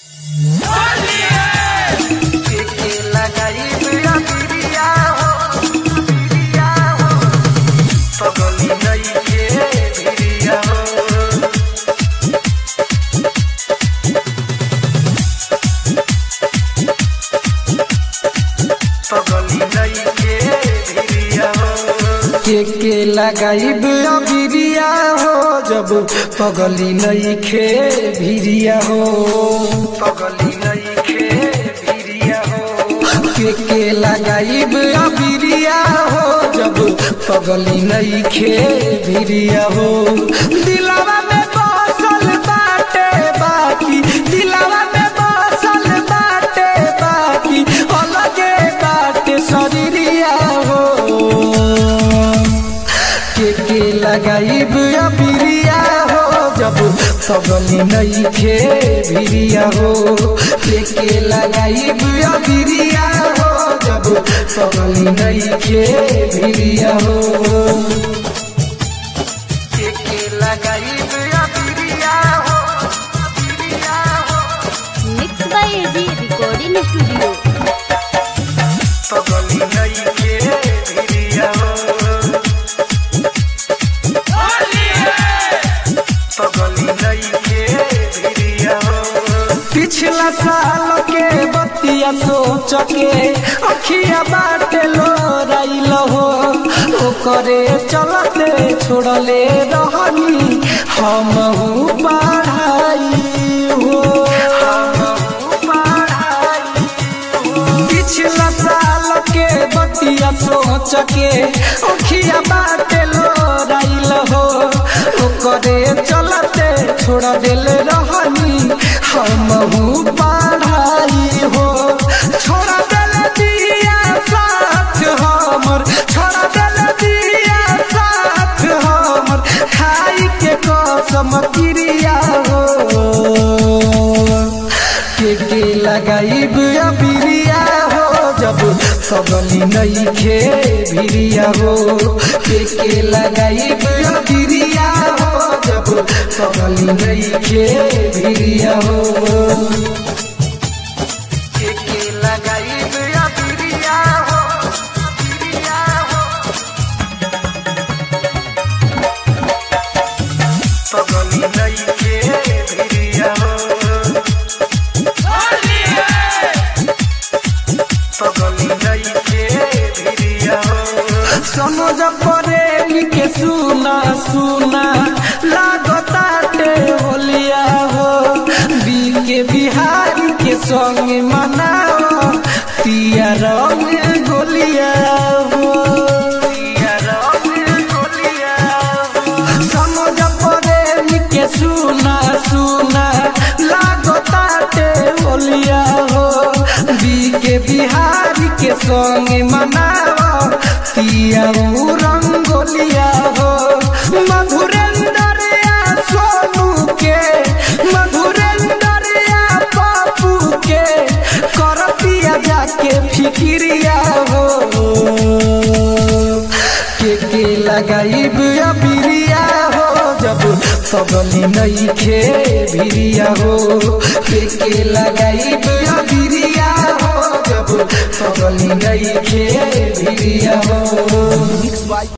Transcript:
के के लगाइब अबिरिया हो जब पगली नईखे भिरिया हो पगली नईखे भिरिया हो के के लगाइब अबिरिया हो जब पगली नईखे भिरिया हो दिलावा में बसल बाटे बाकी दिलावा में बसल बाटे बाकी अलगे बाटे शरीरिया हो के के लगाइब अबिरिया हो जब पगली नईखे भिरिया हो के के लगाइब अबिरिया हो जब पगली नईखे भिरिया हो के के लगाइब अबिरिया हो अबिरिया हो mix by AG recording studio पगली नईखे भिरिया हो पगली नईखे भिरिया हो पिछला साल के बतिया सोच के अखिया बाटे लो राइल हो ओकरे चलते छोड़ले रहनी हम पढ़ाई हो पिछला साल के बतिया सोच के अखिया बाटे लो राइल हो ओकरे चलते छोड़ दिल रहनी हम पढ़ाई हो छोड़ दिल दिया साथ हमर छोड़ दिल दिया साथ हमर खाई के कसम क्रिया हो के के लगाइब अबिरिया हो जब पगली नईखे भिरिया हो के के लगाइब अबिरिया हो जब पगली नईखे भिरिया हो के के लगाइब अबिरिया हो अबिरिया हो पगली नईखे भिरिया हो पगली नईखे भिरिया हो समझ परे के सुना सुना लागताटे होलिया हो बी के बिहारी के संग मनाओ पिया रंग गोलिया हो पिया रंग गोलिया हो समझ परे के सुना सुना लागताटे होलिया हो बी के बिहारी के संग मनाओ पिया रंगोलिया हो मधुरेंद्र या सोनू के मधुरेंद्र या पापू के कर पिया जाके फिक्रिया हो के के लगाइब अबिरिया हो जब पगली नईखे भिरिया हो के के लगाइब अबिरिया हो जब पगली नईखे भिरिया हो